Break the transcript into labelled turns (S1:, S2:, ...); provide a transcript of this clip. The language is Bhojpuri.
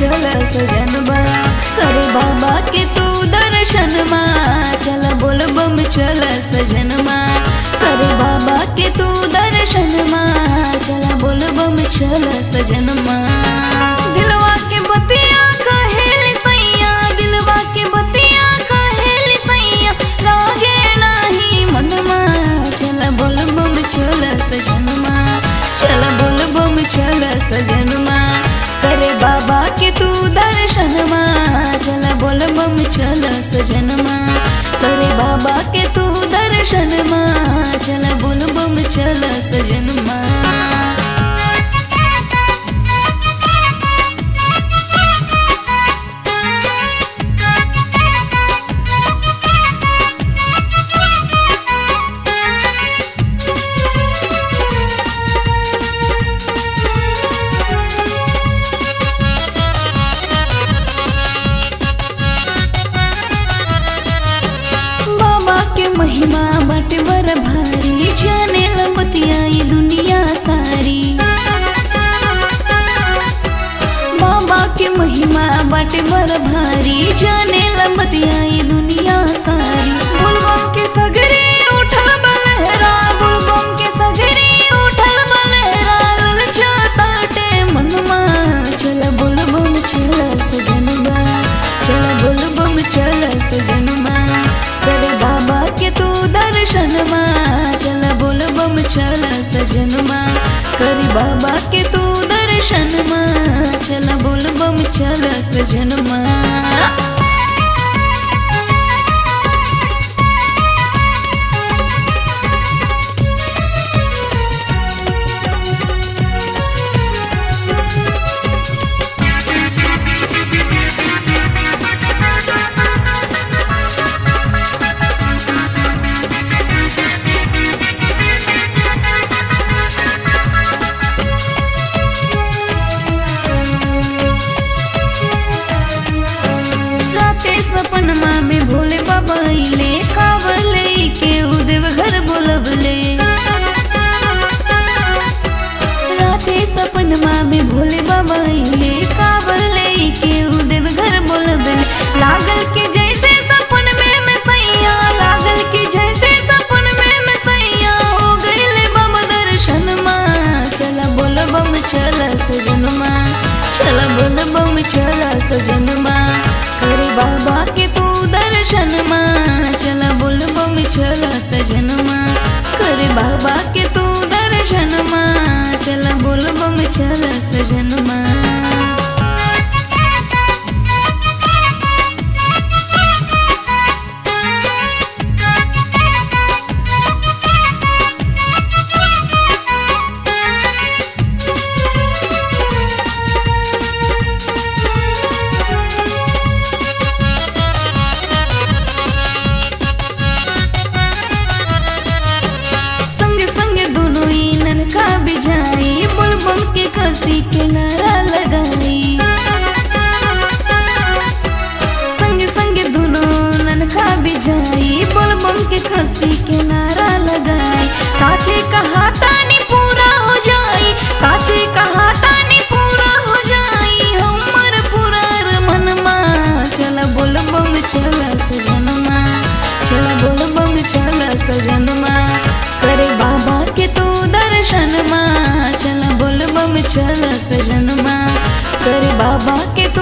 S1: चल सजनबा करे बाबा के तू दर्शन मा चल बोल बम चल सजनमा करे बाबा के तू दर्शन मा चल बोल बम चल सजनमा दिलवा के बतिया कहेल सैया दिलवा के बतिया कहेल सैया लागे नाही मनमा चल बोल बम चल सजनमा चल बोल बम चल सजनमा करे बाबा के तू दर्शन मा चल बोल बम चल सजनमा करे बाबा के तू दर्शन मा चल बोल बम चल सजनमा बाबा के महिमा बाटे बर भारी जाने लंबतिया ये दुनिया सारी बाबा के महिमा बाटे बर भारी जाने लंबतिया ये दुनिया सारी बुलबम के सगरे उठल बलहरा बुलबम के सगरे उठल बलहरा ललचाताटे मनमा चल बुलबम चल सजनबा चल बुलबम चल सजनमा करे बाबा के तू दर्शन मा चल बुलबम चल सजनमा करे बाबा के तू दर्शन मा चल बुलबम चल सजनमा राते सपनमा में भोले बाबा अइले कावर ले के उदेव घर बोलबले राते सपनमा में भोले बाबा अइले कावर ले के उदेव घर बोलबले लागल के जैसे सपन में मैं सैया लागल के जैसे सपन में मैं सैया हो गइले बाबा दर्शन मा चला बोल बम चला सजनमा चला बोल बम चला सजनमा करे बाबा के तू दर्शन मा चला बोल बम चला सजनमा करे बाबा के तू दर्शन मा चला बोल बम चला सजनमा संग संग दोनों ही ननका बिजाई बुलबम के कसी के नारा लगाई संग संग दोनों ननका बिजाई बुलबम के कसी के नारा लगाई साचे कहा तानी पूरा हो जाई साचे कहा तानी पूरा हो जाई हमर पूरा मनमा चला बोल बम चला सजनमा चला बोल बम चला सजनमा करे बाबा के तू दर्शन मा चला बोल बम चला सजनमा करे बाबा के तू